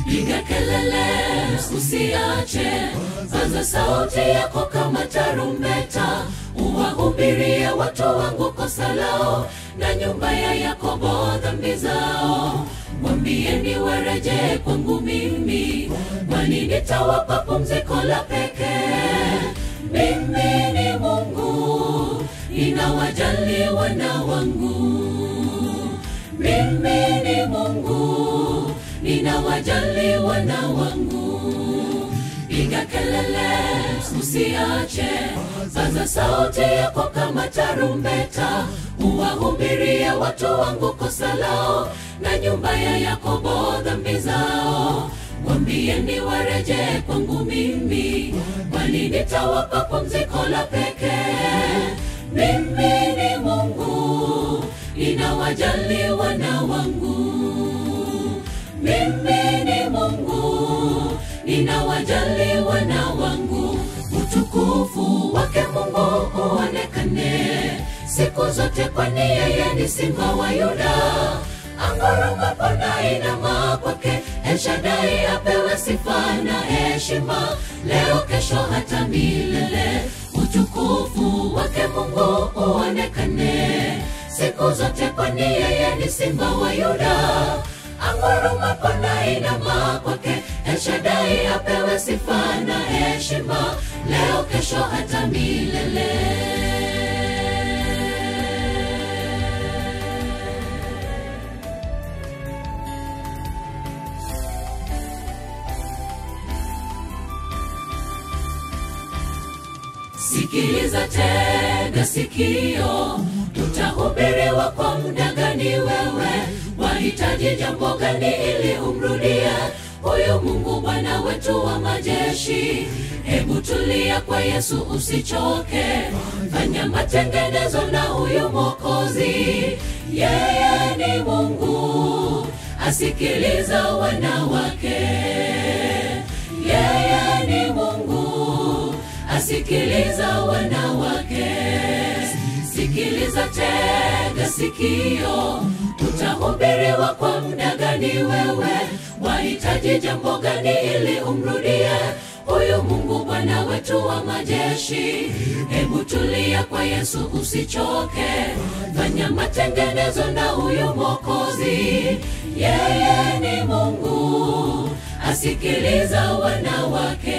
piga kelele usiache paza sauti yako kama tarumbeta uwahubirie watu wangu kosa lao na nyumba ya yakobo dhambi zao mwambieni warejee kwangu mimi kwani nitawapa pumziko la pekee mimi ni mungu ninawajali wana wangu mimi ni mungu ninawajali wana wangu piga kelele usiache paza sauti yako kama tarumbeta uwahubirie watu wangu kosa lao na nyumba ya yakobo dhambi zao mwambieni warejee kwangu mimi kwani nitawapa pumziko la pekee mimi ni mungu ninawajali wana wangu mimi ni mungu ninawajali wana wangu utukufu wake mungu uonekane siku zote kwani yeye ni simba wa yuda angurumapo na inama kwake elshadai apewe sifa na heshima leo kesho hata milele utukufu wake mungu uonekane siku zote kwani yeye ni simba wa yuda angurumapo na inama kwake elshadai apewe sifa na heshima leo kesho hata milele sikiliza tega sikio tutahubiriwa kwa muda gani wewe wahitaji jambo gani ili umrudie huyu mungu bwana wetu wa majeshi hebu tulia kwa yesu usichoke fanya matengenezo na huyu mwokozi yeye ni mungu asikiliza wana wake yeye ni mungu asikiliza wana wake sikiliza tega sikio utahubiriwa kwa muda gani wewe wahitaji jambo gani ili umrudie huyu mungu bwana wetu wa majeshi hebu tulia kwa yesu usichoke fanya matengenezo na huyu mwokozi yeye ni mungu asikiliza wana wake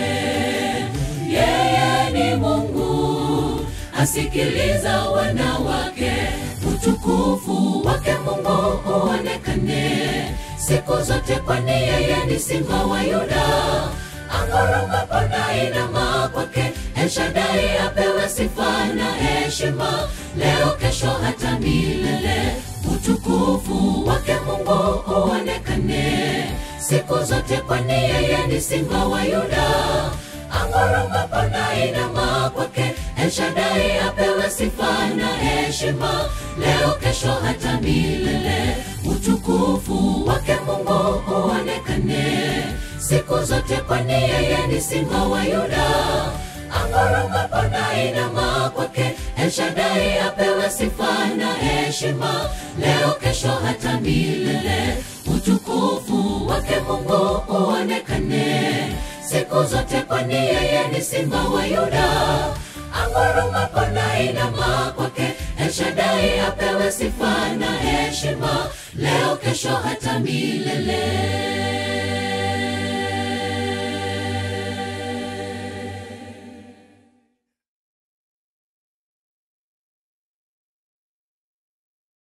yeye ni mungu asikiliza wana wake utukufu wake mungu uonekane siku zote kwani yeye ni simba wa yuda angurumapo na inama kwake elshadai apewe sifa na heshima leo kesho hata milele utukufu wake mungu uonekane siku zote kwani yeye ni simba wa yuda angurumapo na inama kwake elshadai apewe sifa na heshima leo kesho hata milele utukufu wake mungu uonekane siku zote kwani yeye ni simba wa yuda angurumapo na inama kwake elshadai apewe sifa na heshima leo kesho hata milele utukufu wake mungu uonekane siku zote kwani yeye ni simba wa yuda angurumapo na inama kwake elshadai apewe sifa na heshima leo kesho hata milele